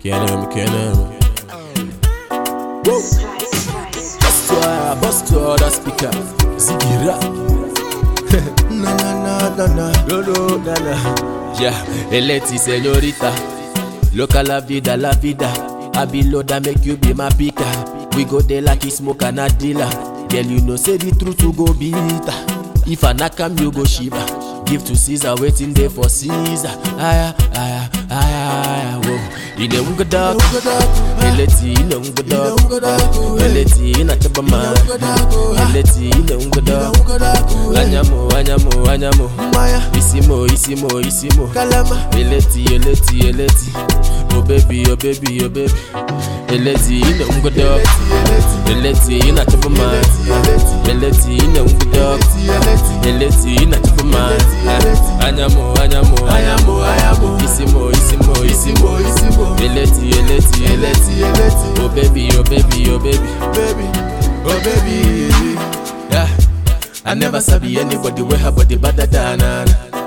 Kenema, kenema. Woo! Bust to her, bust to her, that speaker. Zigira. na na na na na, no no na na. Yeah, Eleti señorita. Loca la vida, la vida. I be loader, make you be my picker. We go there like you smoke and a dealer. Girl, you know say the truth to go bitter. If I knock am, you go shiver. Give to Caesar, waiting there for Caesar. Aya, aya, aya, aya, whoa. Ine unga dog, eleti ine unga dog, eleti ina chapa man, eleti ine unga dog. Anyamo, anyamo, anyamo, isimo, isimo, isimo. Eleti, eleti, eleti. Oh baby, oh baby, oh baby. Eleti ine unga dog, eleti ina chapa man, eleti ine unga dog. Eleti ina chapa man, anyamo, anyamo, anyamo, anyamo. Isimo, isimo, isimo, isimo. Eleti, eleti, eleti, eleti. Oh baby, oh baby, oh baby, baby, oh baby. Yeah, I never sabi anybody wey her body better than her.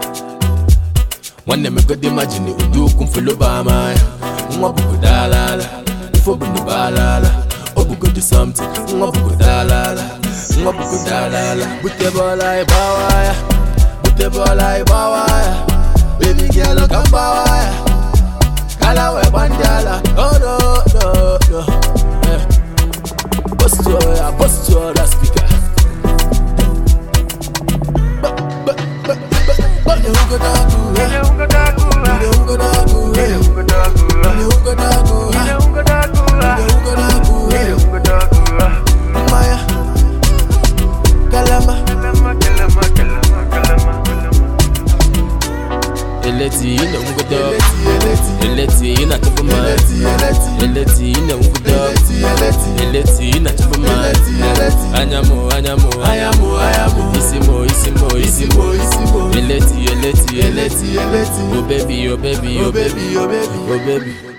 One me God imagine udu kumfulo ba my. Nwa buku dalala, ifo bunu balala. Obugo do something, nwa buku dalala, nwa buku dalala. Bute bola ibawaya, bute bola ibawaya. Baby girl, come bawaya. Kala we bandala, oh no no no. Yeah. Bust to her, bust to her, that speaker. Ba- ba- ba- ba- ba- Ile ungo dagu, eh. Ile ungo dagu, eh. Ile ungo dagu, eh. Ile ungo dagu, eh. Maya. Kalama. Eleti ine ungo dog. Eleti ina chapa man. Eleti ine ungo dog. Eleti ina chapa man. Anyamo, anyamo, anyamo, anyamo. Isimo, isimo, isimo, isimo. Eleti, eleti, eleti, eleti. Oh baby, oh baby, oh baby, oh baby, oh baby.